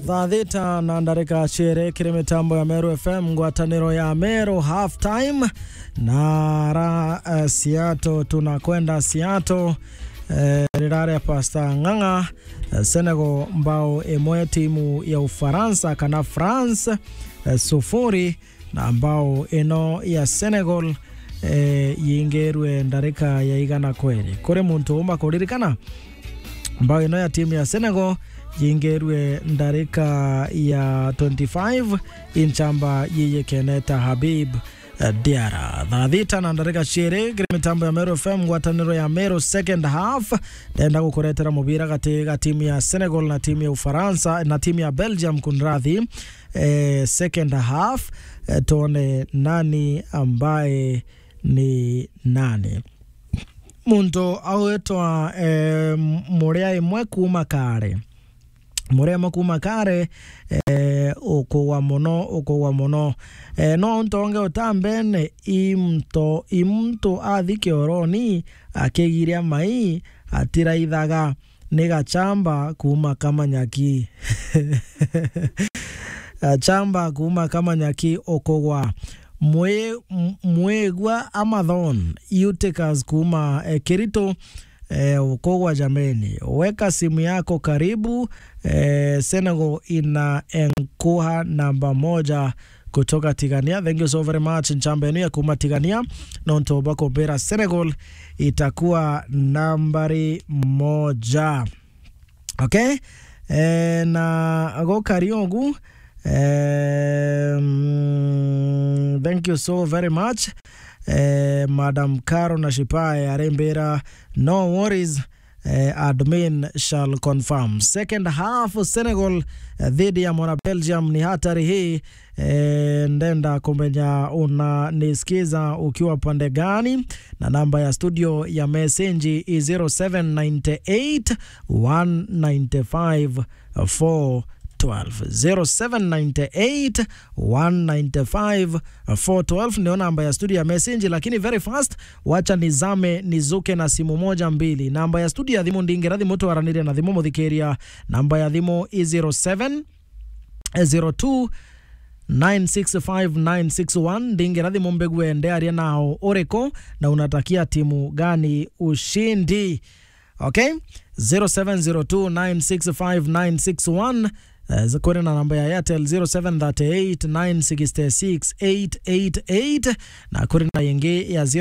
thaa thita na ndarika cierĩ kĩrĩ mĩtambo ya Meru FM ngwatanĩro ya Meru half time na ra uh, Seattle tunakwenda Seattle eh, rĩrarĩa Pasta Ng'ang'a eh, Senegal mbao ĩmwe timu ya Ufaransa kana France eh, sufuri na mbao ĩno ya Senegal eh, yingĩrwe ndarika ya igana kweri kũrĩ muntu uma kũririkana mbao ĩno ya timu ya Senegal yingĩrwe ndarika ya 25 inchamba yiye keneta Habib eh, Diara thaa thita na ndarika ciĩrĩ kĩrĩ mitambo ya Meru FM ngwatanĩro ya Meru second half ndenda gũkũretera mũbira gatĩ ga timu ya Senegal na timu ya Ufaransa na timu ya Belgium kunradhi eh, second half eh, tuone nani ambaye ni nani muntu awitwa eh, muria imwe kuma kare muria imwe kuma kare eh, ukuwa muno ukuwa muno eh, no ntonge utambene imto imto athi kioroni akigiria mai atiraithaga ni gachamba kuma kamanyaki chamba kuma kamanyaki ukugwa mwegwa amathon uticas kuma eh, kirito eh, ukogwa jameni weka simu yako karibu eh, senegal ina enkuha namba moja kutoka tigania thank you so very much nchamba yenu ya kuma tigania nontoba kumbira senegal itakuwa nambari moja okay eh, na go kariogu Um, thank you so very much uh, madam caro nashipae arembera no worries uh, admin shall confirm second half senegal dhidi uh, ya mwana belgium ni hatari hii uh, ndenda kumenya unanisikiza ukiwa pande gani na namba ya studio ya mesenji i 0798 195 4 0798 195 412 ndio namba ya studio ya message lakini very fast wacha nizame nizuke na simu moja mbili namba ya studio ya thimu ndingira thimu twaranire na thimu muthikiria namba ya thimu i 07 02 965961 ndingira thimu mbegwe ndearia nao uriko na unatakia timu gani ushindi okay 0702965961 Uh, kwenda na namba ya Airtel 0738966888 na kwenda na yenge ya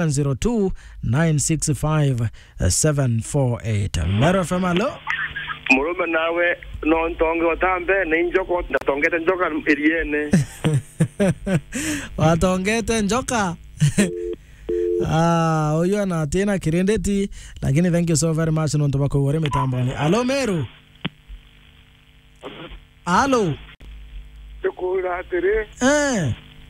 0702965748 Mero FM alo murume nawe no ntonge otambe na injoko ndatongete njoka iriene watongete njoka Ah, huyu anatina kirindeti lakini thank you so very much nonto bako wore mitamboni alo meru alo tukura atiri eh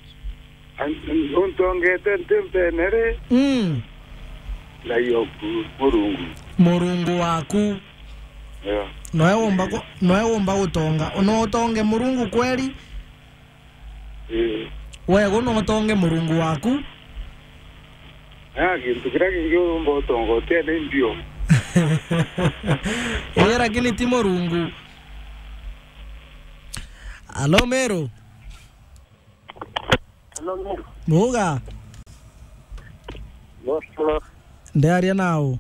untongete ntimpenere mm. nayo murungu murungu waku Yeah. noewumba ku- noewumba gutonga unotonge murungu kweli Eh. wego notonge murungu waku Ah, kintu kira kingi urumba utongotie ni mbio ĩĩ lakini ti murungu alo meru muga Bosno, ndearia nao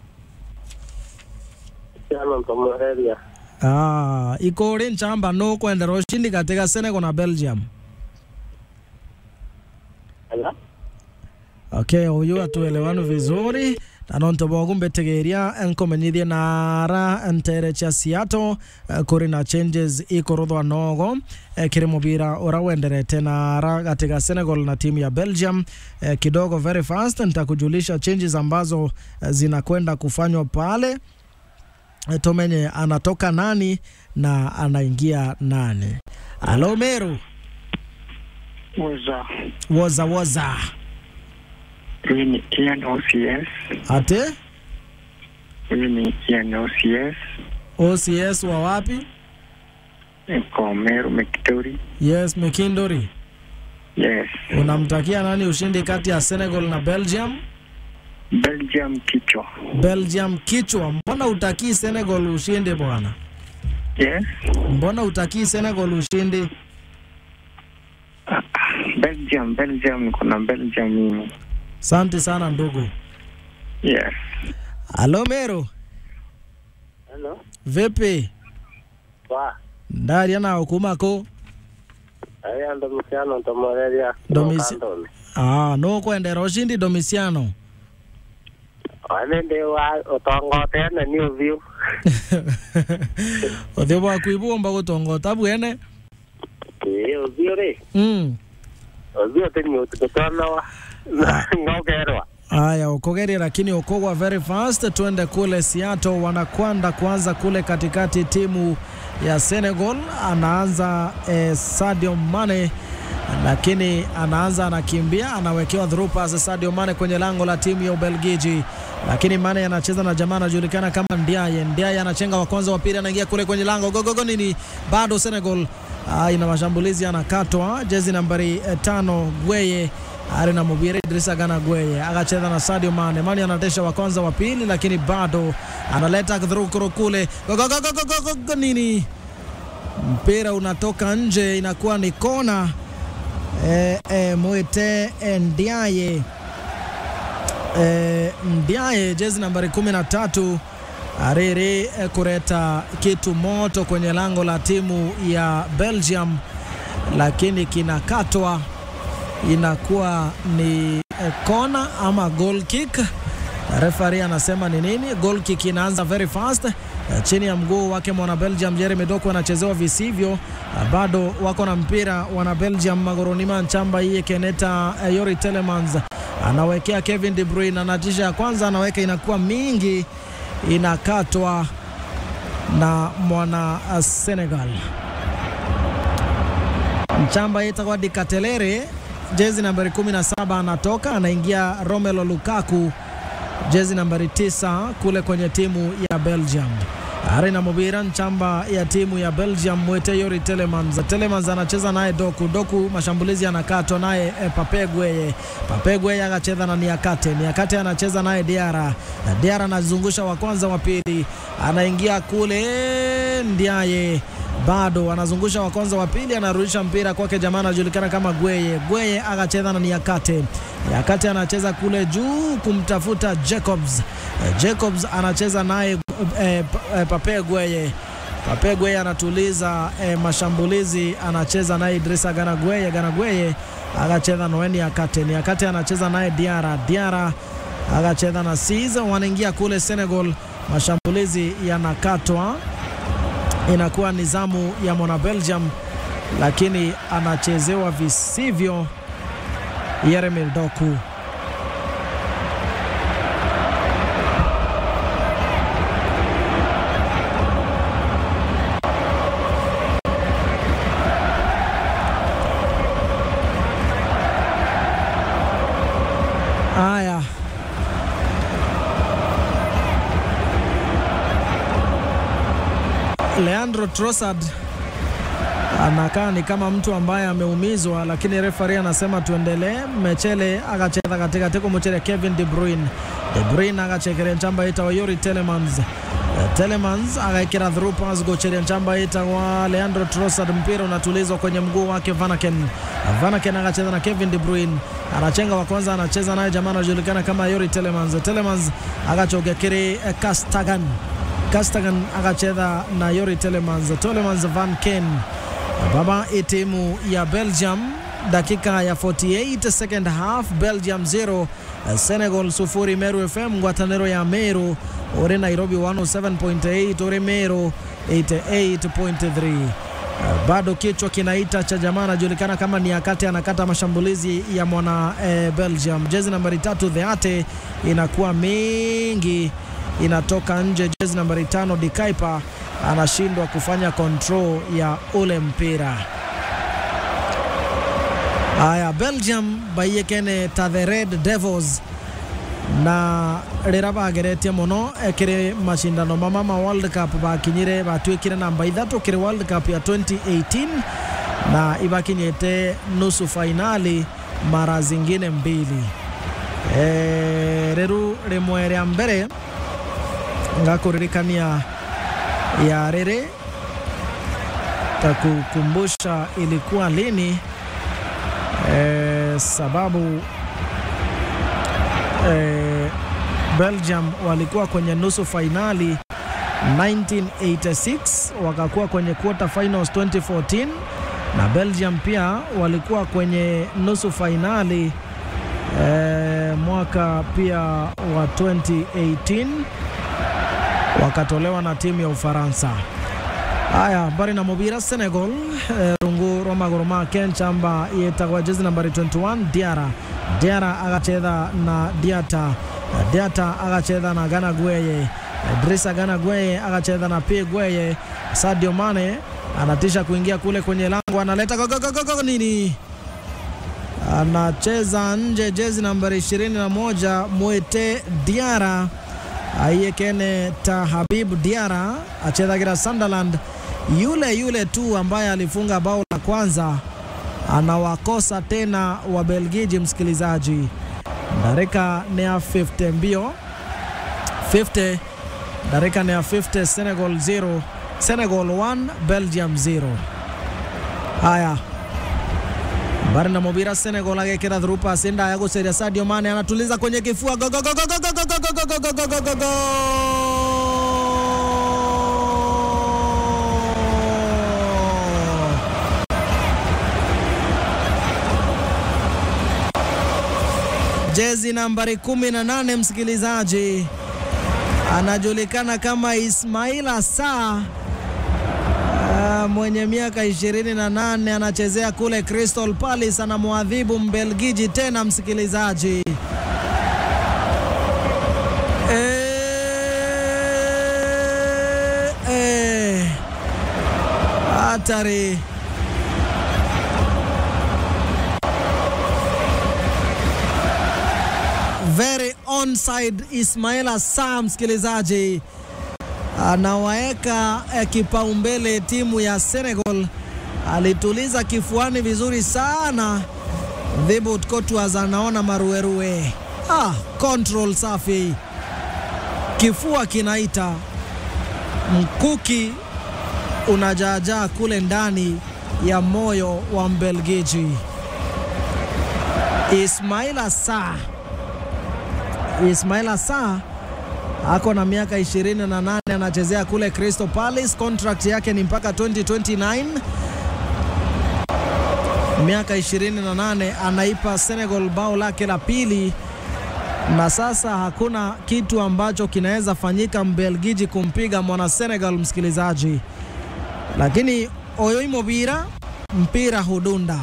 Cristiano Tomorelia. ah, ikũrĩ nchamba no kwendera ushindi katika Senegal na Belgium Ala? okay huyu atuelewanu vizuri na nonto bogu mbetegeria nkomenyithie nara ntere cha Seattle eh, kuri na changes ikuruthwa nogo eh, kiri mubira ura wenderete nara katika Senegal na timu ya Belgium eh, kidogo very fast nitakujulisha changes ambazo eh, zinakwenda kufanywa pale eh, tumenye anatoka nani na anaingia nani alo meru Waza. woza woza Huyu ni Ian OCS. ate Huyu ni Ian OCS. OCS wa wapi Niko Meru Mekituri. Yes, Mekindori. Yes. Unamtakia nani ushindi kati ya Senegal na Belgium? Belgium kichwa. Belgium kichwa. Mbona utakii Senegal ushinde bwana? Yes. mbona utakii Senegal ushindi? Ah, ah, Belgium, Belgium, niko na Belgium mimi. Asante sana ndugu. Yes. Halo Mero, Hello. vipi? Wa. Ndari ana okumako Aya ndo msiano ndo morelia. Domisi- ah no kwendera ushindi domisiano Wane ndi wa utongote na new view. uthio bwaku ibumba gutongota bwene Iyo view ri. mm. View te ni utukutana wa. Ngogerwa. Aya, ukogeri lakini ukogwa very fast. Twende kule Seattle, wanakwenda kuanza kule katikati. Timu ya Senegal anaanza eh, Sadio Mane lakini anaanza anakimbia, anawekewa through pass Sadio Mane kwenye lango la timu ya Ubelgiji, lakini Mane anacheza na jamaa anajulikana kama Ndiaye. Ndiaye anachenga wa kwanza, wa pili anaingia kule kwenye lango gogogo nini, bado Senegal ah, ina mashambulizi, anakatwa jezi nambari eh, tano Gweye ari na mubiri Idrissa Gana Gweye akacheza na Sadio Mane. Mane anatesha wa kwanza wa pili, lakini bado analeta through kuro kule Go, go, go, go, go, go, go, nini, mpira unatoka nje, inakuwa ni kona. E, e, Mwite e, Ndiaye e, Ndiaye jezi nambari kumi na tatu ariri e, kureta kitu moto kwenye lango la timu ya Belgium, lakini kinakatwa inakuwa ni eh, kona ama goal kick. Refari anasema ni nini? Goal kick inaanza very fast eh, chini ya mguu wake mwana Belgium Jeremy Doku anachezewa visivyo, eh, bado wako na mpira wana Belgium. Magoronima Nchamba iye Keneta eh, Yori Telemans anawekea Kevin De Bruyne, anatisha ya kwanza, anaweka inakuwa mingi, inakatwa na mwana eh, Senegal. Mchamba itakuwa Dikatelere jezi nambari 17 anatoka, anaingia Romelu Lukaku jezi nambari tisa kule kwenye timu ya Belgium. Arina Mubira Nchamba ya timu ya Belgium, mwete Yori Telemans. Telemans anacheza naye Doku. Doku mashambulizi anakatwa naye e, Pape Gueye. Pape Gueye akacheza na Niakate. Niakate anacheza naye Diara. Na Diara anazungusha wa kwanza wa pili, anaingia kule Ndiaye bado anazungusha wa kwanza wa pili, anarudisha mpira kwake jamaa anajulikana kama Gweye. Gweye akacheza na Niakate. Niakate anacheza kule juu kumtafuta Jacobs. Eh, Jacobs anacheza naye eh, pa- eh, Pape Gweye. Pape Gweye anatuliza eh, mashambulizi, anacheza naye Idrissa Gana Gweye. Gana Gweye akacheza na Niakate. Niakate anacheza naye Diara. Diara akacheza na Sis, wanaingia kule Senegal, mashambulizi yanakatwa inakuwa ni zamu ya mwana Belgium, lakini anachezewa visivyo Yeremil Doku. Haya, Leandro Trossard anakaa ni kama mtu ambaye ameumizwa, lakini refari anasema tuendelee. Mechele akacheza katika teko mchele Kevin De Bruyne. De Bruyne akachekera nchamba ita wa Yori Telemans. Eh, Telemans akaikira through pass gocheria nchamba ita wa Leandro Trossard, mpira unatulizwa kwenye mguu wake Vanaken. Vanaken akacheza na Kevin De Bruyne, anachenga wa kwanza, anacheza naye jamaa anajulikana kama Yori Telemans. Telemans akachogekiri Castagan Castagan akacheza na Yori Telemans. Telemans Van Ken baba i timu ya Belgium dakika ya 48 second half Belgium 0 Senegal sufuri Meru FM ngwataniro ya Meru uri Nairobi 107.8 uri Meru 88.3 bado kichwa kinaita cha jamaa anajulikana kama Niakate anakata mashambulizi ya mwana eh, Belgium jezi nambari tatu Theate inakuwa mingi inatoka nje jezi nambari tano Dikaipa anashindwa kufanya control ya ule mpira. Haya, Belgium baiyekene ta the Red Devils na rira bageretie muno ekiri mashindano mama ma World Cup bakinyire batwikire namba ithatu kiri World Cup ya 2018 na ibakinyite nusu fainali mara zingine mbili e, riru rimwe ria mbere ngakuririkania ya riri takukumbusha ilikuwa lini e, sababu e, Belgium walikuwa kwenye nusu fainali 1986 wakakuwa kwenye quarter finals 2014 na Belgium pia walikuwa kwenye nusu fainali e, mwaka pia wa 2018 wakatolewa na timu ya Ufaransa. Haya, mbari na mubira Senegal e, rungu rwa maguru ma kenchamba yetagwa jezi nambari 21 Diara Diara agacheza na Diata Diata agacheza na Gana Gweye Idrissa Gana Gweye agacheza na P Gweye Sadio Mane anatisha kuingia kule kwenye lango analeta go, go, go, go, go, nini anacheza nje jezi nambari 21 Mwete Diara aiyekene ta Habib Diara achezagira Sunderland, yule yule tu ambaye alifunga bao la kwanza anawakosa tena Wabelgiji. Msikilizaji, dakika ni ya 50 mbio 50 dakika ni ya 50, Senegal 0 Senegal 1 Belgium 0. Haya, mbari na mubira Senegal agekera through pass ndaya guceria Sadio Mane anatuliza kwenye kifua go, go, go, go, go, go, go, go, go, go, go, go, go. Jezi nambari 18 msikilizaji, anajulikana kama Ismaila Saa mwenye miaka 28 anachezea kule Crystal Palace, anamwadhibu Mbelgiji tena msikilizaji. Hatari very onside Ismaila Saa msikilizaji anawaeka eh, kipaumbele timu ya Senegal. Alituliza kifuani vizuri sana. Thibaut Courtois anaona maruerue. Ah, control safi, kifua kinaita, mkuki unajaajaa kule ndani ya moyo wa Mbelgiji. Ismaila Sarr, Ismaila Sarr ako na miaka 28 anachezea kule Crystal Palace. Contract yake ni mpaka 2029. Miaka 28 anaipa Senegal bao lake la pili, na sasa hakuna kitu ambacho kinaweza fanyika Mbelgiji kumpiga mwana Senegal, msikilizaji, lakini oyo imobira mpira hudunda.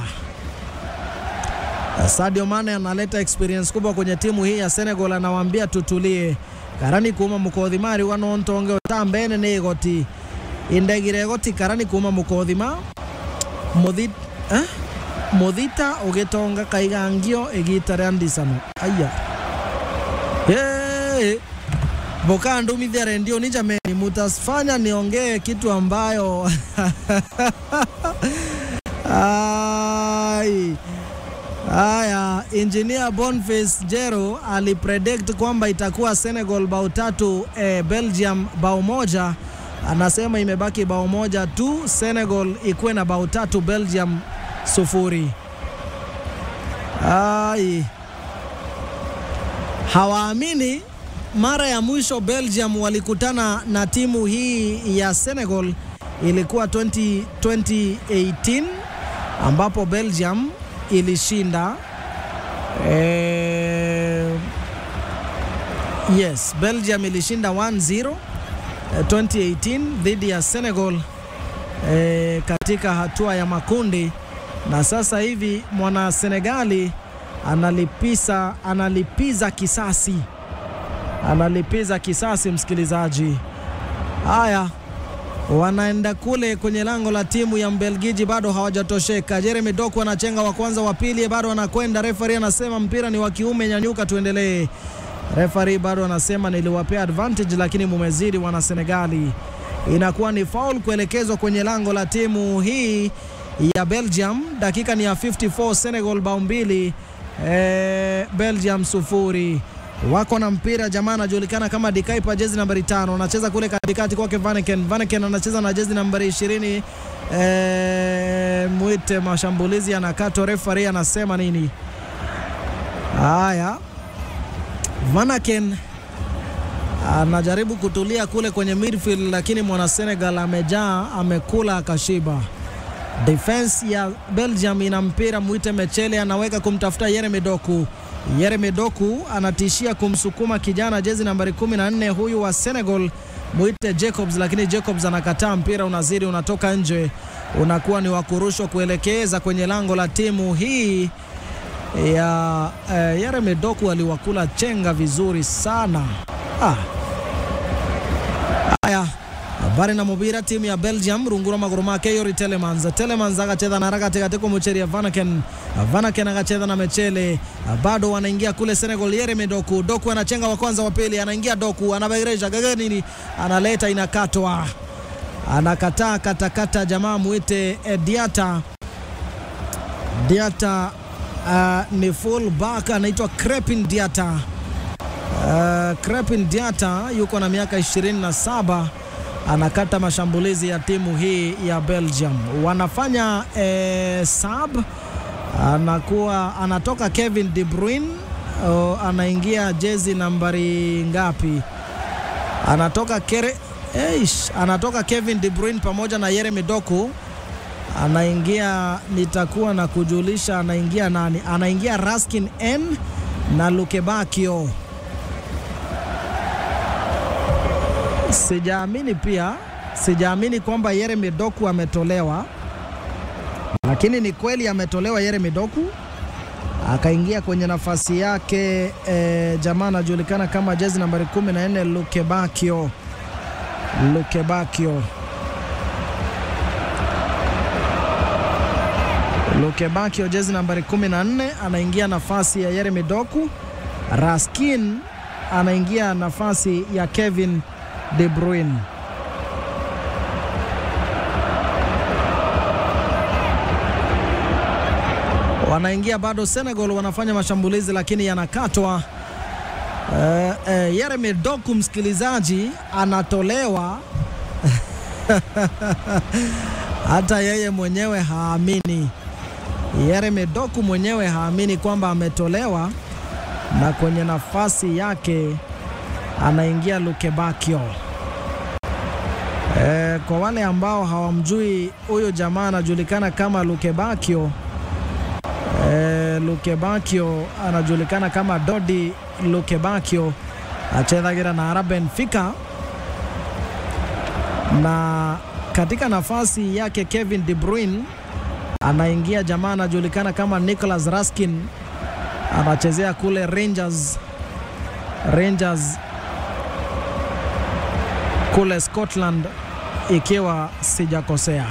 Sadio Mane analeta experience kubwa kwenye timu hii ya Senegal, anawaambia tutulie karani kuma mukothima riu anontonge utambene ni igoti indegire igoti karani kuma mukothima muthi eh? muthita ugitonga kaigangio igita ria ndisano aya hey. boka ndumithia rendio ni jameni mutafanya niongee kitu ambayo ai Haya, engineer Boniface Jero alipredict kwamba itakuwa Senegal bao tatu eh, Belgium bao moja. Anasema imebaki bao moja tu, Senegal ikuwe na bao tatu, Belgium sufuri. Ai, hawaamini mara ya mwisho Belgium walikutana na timu hii ya Senegal ilikuwa 20, 2018 ambapo Belgium ilishinda eh, yes, Belgium ilishinda 1-0 eh, 2018 dhidi ya Senegal eh, katika hatua ya makundi, na sasa hivi mwana Senegali analipisa, analipiza kisasi, analipiza kisasi msikilizaji. Haya, wanaenda kule kwenye lango la timu ya Mbelgiji, bado hawajatosheka. Jeremy Doku anachenga wa kwanza, wa pili bado anakwenda. Refari anasema mpira ni wa kiume, nyanyuka tuendelee. Refari bado anasema niliwapea advantage, lakini mumezidi wana Senegali. Inakuwa ni foul kuelekezwa kwenye lango la timu hii ya Belgium. Dakika ni ya 54, Senegal bao mbili, eh, Belgium sufuri wako na mpira jamaa anajulikana kama Dikaipa, jezi nambari tano, anacheza kule katikati kwake Vaneken. Vaneken anacheza na jezi nambari ishirini e, mwite mashambulizi yanakatwa, refari anasema nini? Haya, Vanaken anajaribu kutulia kule kwenye midfield, lakini mwana Senegal amejaa, amekula akashiba. Defense ya Belgium ina mpira, mwite Mechele anaweka kumtafuta Yeremi Doku. Yeremi Doku anatishia kumsukuma kijana jezi nambari 14 huyu wa Senegal mwite Jacobs, lakini Jacobs anakataa, mpira unazidi, unatoka nje, unakuwa ni wa kurushwa kuelekeza kwenye lango la timu hii ya eh, Yeremi Doku aliwakula chenga vizuri sana. Ah. Haya, habari na mubira timu ya Belgium rungura maguru make Yori Telemans. Telemans akacheza na haraka katikati kumcheri ya Vanaken. Vanaken akacheza na Mechele, bado wanaingia kule Senegal. Yeremi Doku, Doku anachenga wa kwanza, wa pili anaingia Doku, anabegeresha gaganini, analeta inakatwa, anakataa katakata, jamaa muite eh, Diata Diata uh, ni full back anaitwa Crepin Diata. Uh, Crepin Diata yuko na miaka 27 anakata mashambulizi ya timu hii ya Belgium. Wanafanya eh, sub anakuwa anatoka Kevin De Bruyne oh, anaingia jezi nambari ngapi? Anatoka kere, eish, anatoka Kevin De Bruyne pamoja na Yeremi Doku anaingia nitakuwa na kujulisha anaingia nani? Anaingia Raskin N na Lukebakio. Sijaamini pia, sijaamini kwamba Yeremi Doku ametolewa, lakini ni kweli ametolewa Yeremi Doku akaingia kwenye nafasi yake e, jamaa anajulikana kama jezi nambari 14 Lukebakio. Lukebakio Lukebakio jezi nambari 14 anaingia nafasi ya Yeremi Doku. Raskin anaingia nafasi ya Kevin De Bruyne. Wanaingia bado, Senegal wanafanya mashambulizi lakini yanakatwa. Uh, uh, Yeremi Doku msikilizaji, anatolewa hata yeye mwenyewe haamini. Yeremi Doku mwenyewe haamini kwamba ametolewa, na kwenye nafasi yake anaingia Lukebakio. E, kwa wale ambao hawamjui huyo jamaa anajulikana kama Lukebakio. E, Lukebakio anajulikana kama Dodi Lukebakio achezagira na Ara Benfica, na katika nafasi yake Kevin De Bruyne anaingia jamaa anajulikana kama Nicholas Raskin anachezea kule Rangers, Rangers kule Scotland ikiwa sijakosea.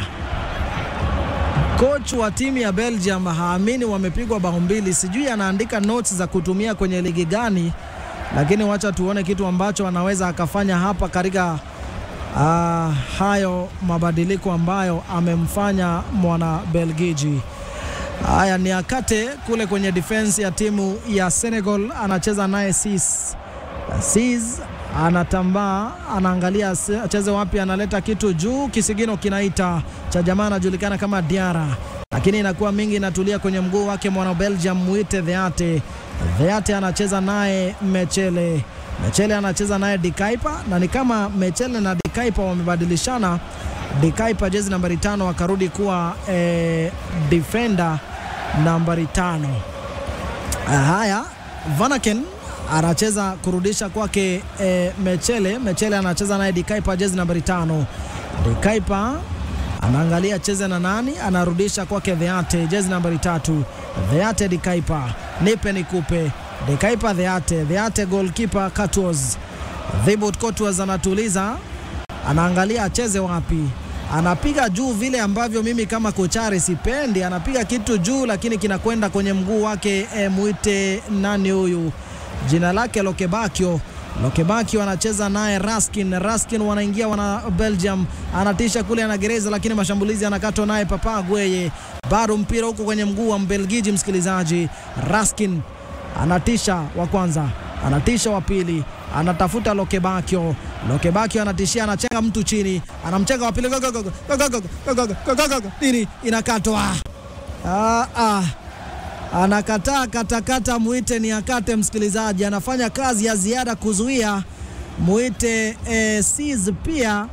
Coach wa timu ya Belgium haamini wamepigwa bao mbili, sijui anaandika notes za kutumia kwenye ligi gani, lakini wacha tuone kitu ambacho anaweza akafanya hapa katika uh, hayo mabadiliko ambayo amemfanya mwana Belgiji. Haya ni akate kule kwenye defense ya timu ya Senegal, anacheza naye Sis. Sis anatambaa anaangalia acheze wapi, analeta kitu juu, kisigino kinaita cha jamaa anajulikana kama Diara, lakini inakuwa mingi, inatulia kwenye mguu wake mwana Belgium, muite Theate. Theate anacheza naye Mechele. Mechele anacheza naye Dikaipa, na ni kama Mechele na Dikaipa wamebadilishana. Dikaipa jezi nambari tano akarudi kuwa eh, defender nambari tano. Haya, Vanaken anacheza kurudisha kwake e, Mechele. Mechele anacheza naye Dikaipa jezi nambari tano. Dikaipa anaangalia cheze na nani, anarudisha kwake Theate jezi nambari tatu. Theate Dikaipa, nipe nikupe. Dikaipa Theate, Theate goalkeeper Courtois. Thibaut Courtois anatuliza, anaangalia acheze wapi anapiga juu vile ambavyo mimi kama kochare sipendi. Anapiga kitu juu, lakini kinakwenda kwenye mguu wake e, mwite nani huyu, jina lake Lokebakio. Lokebakio anacheza naye Raskin. Raskin wanaingia wana Belgium, anatisha kule, anagereza, lakini mashambulizi anakatwa naye Papa Gweye. Bado mpira huko kwenye mguu wa Mbelgiji, msikilizaji. Raskin anatisha wa kwanza, anatisha wa pili, anatafuta Lokebakio. Lokebakio anatishia, anachenga mtu chini, anamchenga wa pili, go, go, go, go, go, go, go, go, go, go, go, go, go. nini inakatwa. Ah, ah. Anakataa katakata, Muite ni akate. Msikilizaji anafanya kazi ya ziada kuzuia Muite eh, Seas pia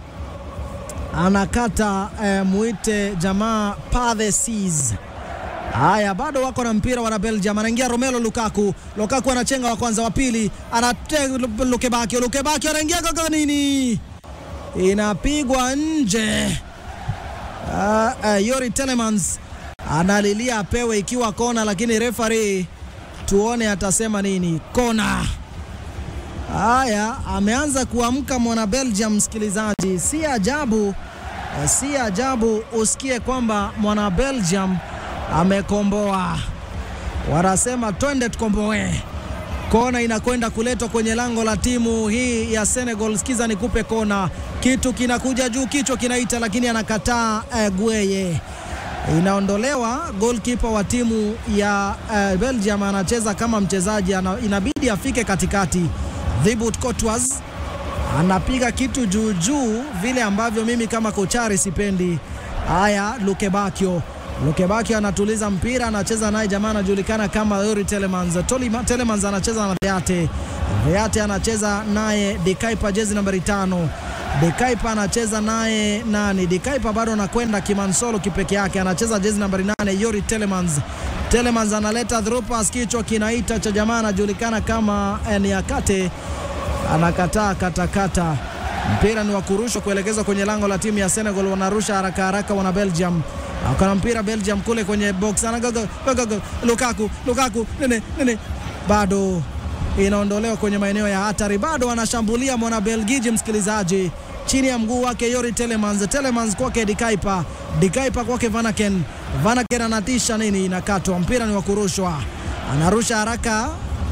anakata eh, Muite jamaa Pathe Seas. Haya, bado wako na mpira wana Belgium. Anaingia Romelu Lukaku. Lukaku anachenga wa kwanza, wa pili anatega Lukebakio. Lukebakio anaingia gogo, nini inapigwa nje. Uh, uh, Yori Telemans analilia apewe ikiwa kona, lakini referee tuone atasema nini. Kona. Haya, ameanza kuamka mwana Belgium, msikilizaji, si ajabu, si ajabu usikie kwamba mwana Belgium amekomboa. Wanasema twende tukomboe. Kona inakwenda kuletwa kwenye lango la timu hii ya Senegal. Sikiza nikupe kona, kitu kinakuja juu, kichwa kinaita, lakini anakataa eh, Gueye inaondolewa. Goalkeeper wa timu ya uh, Belgium anacheza kama mchezaji ana, inabidi afike katikati. Thibaut Courtois anapiga kitu juu juu vile ambavyo mimi kama kochari sipendi. Haya, Lukebakio Lukebakio anatuliza mpira, anacheza naye jamaa anajulikana kama Yuri Telemans. Tolima, Telemans anacheza na Veate. Veate anacheza naye Dekaipa, jezi nambari tano. Dekaipa anacheza naye nani? Dekaipa bado anakwenda kimansolo kipeke yake, anacheza jezi nambari nane Yuri Telemans. Telemans analeta through pass, kichwa kinaita cha jamaa anajulikana kama Niakate, anakataa katakata. Mpira ni wa kurushwa kuelekezwa kwenye lango la timu ya Senegal, wanarusha haraka haraka wana Belgium akana mpira Belgium kule kwenye box anagogo gogo Lukaku Lukaku nene nene, bado inaondolewa kwenye maeneo ya hatari, bado anashambulia mwana Belgiji, msikilizaji, chini ya mguu wake Yori Telemans. Telemans kwake Dikaipa, Dikaipa kwake Vanaken. Vanaken anatisha nini, inakatwa. Mpira ni wa kurushwa, anarusha haraka,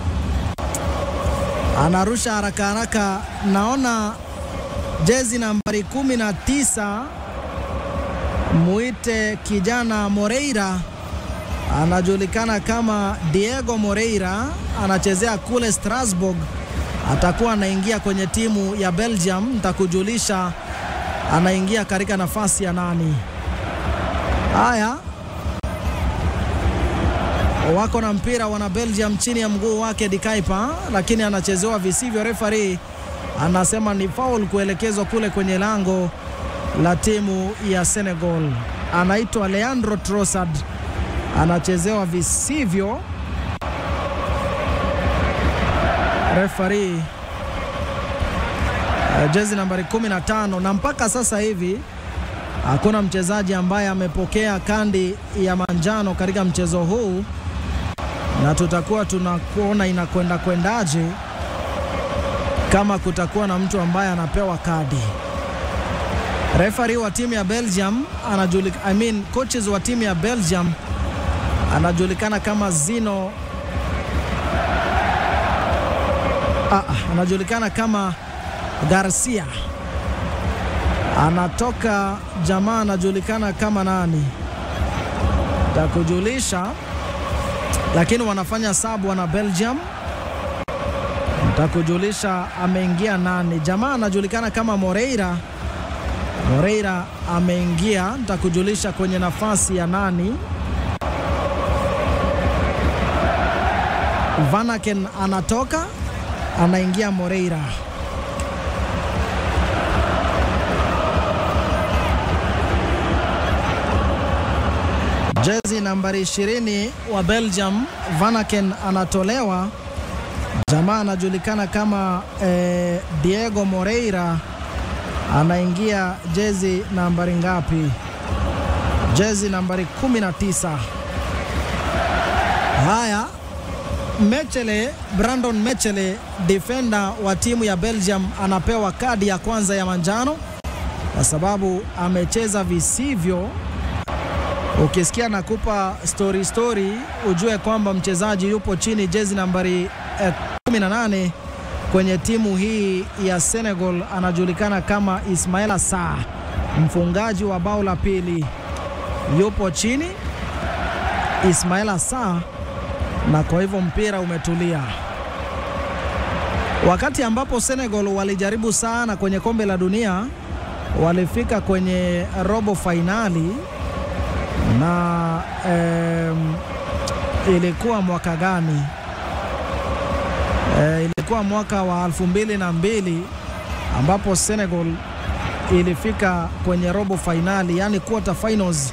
anarusha haraka haraka. Naona jezi nambari kumi na tisa Muite kijana Moreira anajulikana kama Diego Moreira, anachezea kule Strasbourg, atakuwa anaingia kwenye timu ya Belgium. Nitakujulisha anaingia katika nafasi ya nani. Haya, wako na mpira wana Belgium chini ya mguu wake Dikaipa, lakini anachezewa visivyo. Referee anasema ni foul kuelekezwa kule kwenye lango la timu ya Senegal. Anaitwa Leandro Trossard, anachezewa visivyo. Referee uh, jezi nambari 15, na mpaka sasa hivi hakuna mchezaji ambaye amepokea kandi ya manjano katika mchezo huu, na tutakuwa tunakuona inakwenda kwendaje kama kutakuwa na mtu ambaye anapewa kadi. Referee wa timu ya Belgium anajulikana, I mean coaches wa timu ya Belgium anajulikana kama Zino ah, anajulikana kama Garcia. Anatoka jamaa anajulikana kama nani, takujulisha, lakini wanafanya sabu wana Belgium, takujulisha ameingia nani. Jamaa anajulikana kama Moreira. Moreira ameingia, nitakujulisha kwenye nafasi ya nani. Vanaken anatoka, anaingia Moreira. Jezi nambari 20 wa Belgium, Vanaken anatolewa. Jamaa anajulikana kama eh, Diego Moreira anaingia jezi nambari ngapi? Jezi nambari 19. Haya, Mechele, Brandon Mechele, defender wa timu ya Belgium anapewa kadi ya kwanza ya manjano kwa sababu amecheza visivyo. Ukisikia nakupa story story, ujue kwamba mchezaji yupo chini, jezi nambari eh, 18 kwenye timu hii ya Senegal anajulikana kama Ismaila Sarr, mfungaji wa bao la pili, yupo chini Ismaila Sarr, na kwa hivyo mpira umetulia, wakati ambapo Senegal walijaribu sana kwenye kombe la dunia, walifika kwenye robo fainali na em, ilikuwa mwaka gani? E, ilikuwa mwaka wa elfu mbili na mbili ambapo Senegal ilifika kwenye robo fainali, yani quarter finals,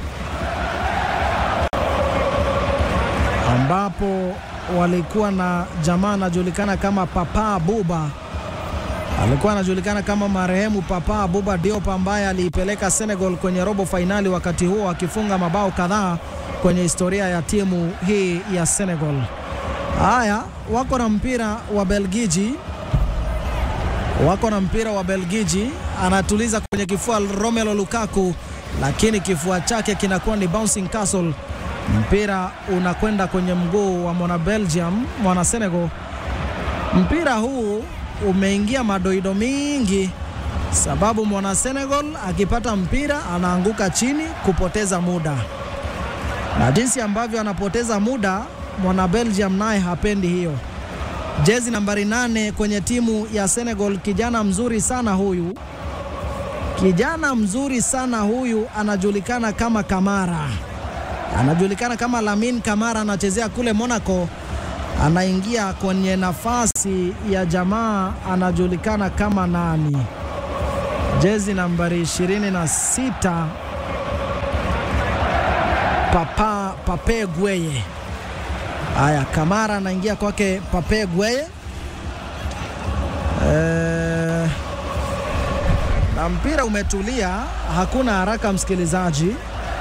ambapo walikuwa na jamaa anajulikana kama Papa Buba, alikuwa anajulikana kama marehemu Papa Buba Diop ambaye aliipeleka Senegal kwenye robo fainali, wakati huo akifunga mabao kadhaa kwenye historia ya timu hii ya Senegal. Haya, wako na mpira wa Belgiji, wako na mpira wa Belgiji, anatuliza kwenye kifua Romelu Lukaku, lakini kifua chake kinakuwa ni bouncing castle. Mpira unakwenda kwenye mguu wa mwana Belgium, mwana Senegal. Mpira huu umeingia madoido mingi, sababu mwana Senegal akipata mpira anaanguka chini kupoteza muda, na jinsi ambavyo anapoteza muda mwana Belgium naye hapendi hiyo. Jezi nambari nane kwenye timu ya Senegal, kijana mzuri sana huyu, kijana mzuri sana huyu, anajulikana kama Kamara, anajulikana kama Lamin Kamara, anachezea kule Monaco, anaingia kwenye nafasi ya jamaa anajulikana kama nani? Jezi nambari 26 Papa Pape Gueye. Haya, Kamara anaingia kwake Pape Gueye. Eh, na mpira umetulia, hakuna haraka msikilizaji.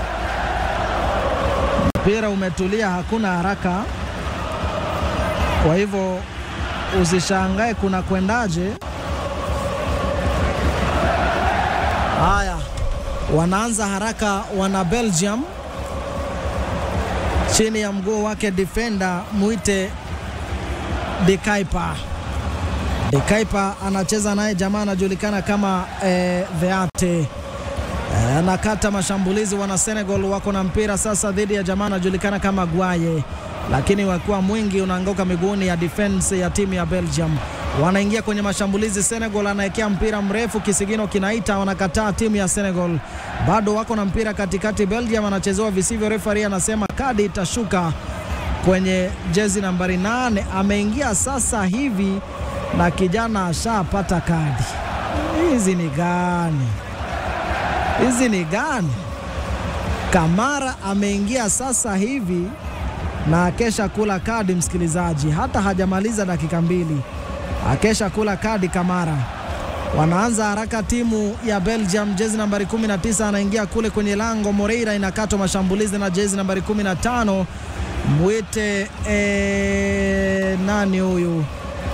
Mpira umetulia, hakuna haraka, kwa hivyo usishangae kuna kwendaje. Haya, wanaanza haraka wana Belgium chini ya mguu wake defender mwite Dekaipa. Dekaipa anacheza naye jamaa anajulikana kama eh, Veate eh, anakata mashambulizi. Wana Senegal wako na mpira sasa dhidi ya jamaa anajulikana kama Gwaye, lakini wakiwa mwingi unaanguka miguuni ya defense ya timu ya Belgium. Wanaingia kwenye mashambulizi. Senegal anaekea mpira mrefu, kisigino kinaita, wanakataa timu ya Senegal. Bado wako na mpira katikati. Belgium anachezewa visivyo, refari anasema kadi itashuka kwenye jezi nambari nane. Ameingia sasa hivi na kijana ashapata kadi. Hizi ni gani? Hizi ni gani? Kamara ameingia sasa hivi na akesha kula kadi, msikilizaji, hata hajamaliza dakika mbili akesha kula kadi Kamara. Wanaanza haraka timu ya Belgium, jezi nambari 19 anaingia kule kwenye lango. Moreira inakatwa mashambulizi na jezi nambari 15 mwite ee, nani huyu?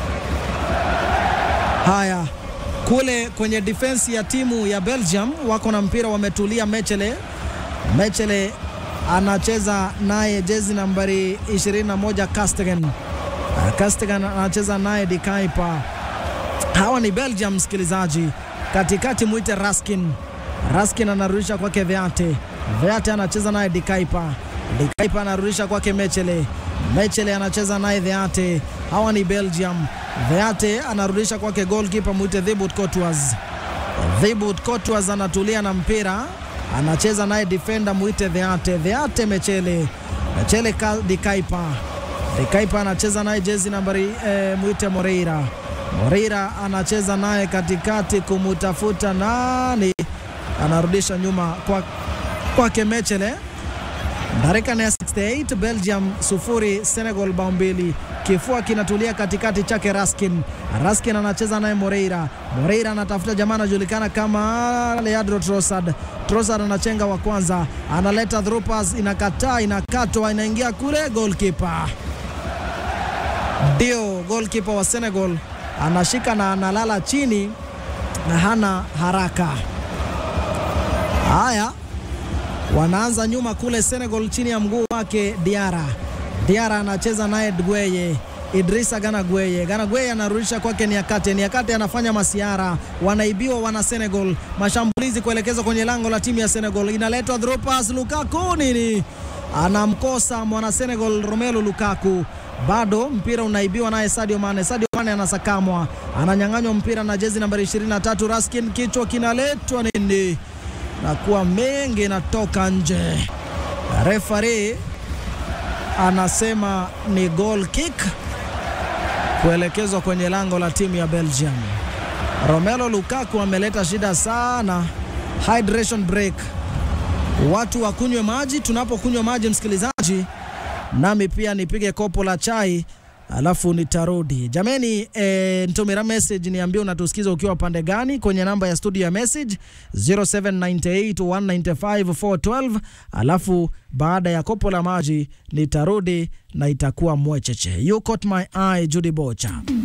Haya, kule kwenye defense ya timu ya Belgium wako na mpira, wametulia. Mechele Mechele anacheza naye jezi nambari 21 Castegan Castegan anacheza naye Dikaipa. Hawa ni Belgium msikilizaji, katikati mwite Raskin. Raskin anarudisha kwake Veate. Veate anacheza naye Dikaipa. Dikaipa anarudisha kwake Mechele. Mechele anacheza naye Veate. Hawa ni Belgium. Veate anarudisha kwake goalkeeper mwite Thibaut Courtois. Thibaut Courtois anatulia na mpira, anacheza naye defender mwite Veate. Veate Mechele. Mechele Dikaipa. Dekaipa anacheza naye jezi nambari e, mwite Moreira. Moreira anacheza naye katikati kumutafuta nani, anarudisha nyuma kwa kwake Mechele. Dakika ya 68 Belgium sufuri Senegal bao mbili. Kifua kinatulia katikati chake Raskin. Raskin anacheza naye Moreira. Moreira anatafuta jamaa anajulikana kama Leandro Trossard. Trossard anachenga wa kwanza, analeta through inakataa, inakatwa, inaingia kule goalkeeper ndio goalkeeper wa Senegal anashika na analala chini na hana haraka. Haya, wanaanza nyuma kule Senegal chini ya mguu wake Diara. Diara anacheza naye Gweye. Idrisa Gana Gweye. Gana Gweye anarudisha kwake Niakate. Niakate anafanya masiara, wanaibiwa wana Senegal. Mashambulizi kuelekezwa kwenye lango la timu ya Senegal, inaletwa through pass. Lukaku nini, anamkosa mwana Senegal Romelu Lukaku bado mpira unaibiwa naye Sadio Mane. Sadio Kane anasakamwa, ananyang'anywa mpira na jezi nambari 23 Raskin, kichwa kinaletwa nini na kuwa mengi inatoka nje. Refari anasema ni goal kick kuelekezwa kwenye lango la timu ya Belgium. Romelu Lukaku ameleta shida sana. Hydration break, watu wakunywe maji. Tunapokunywa maji, msikilizaji, nami pia nipige kopo la chai alafu nitarudi. Jameni, e, ntumira message niambie unatusikiza ukiwa pande gani kwenye namba ya studio ya message 0798195412 alafu baada ya kopo la maji nitarudi na itakuwa mwecheche. You caught my eye, Judy Bocha.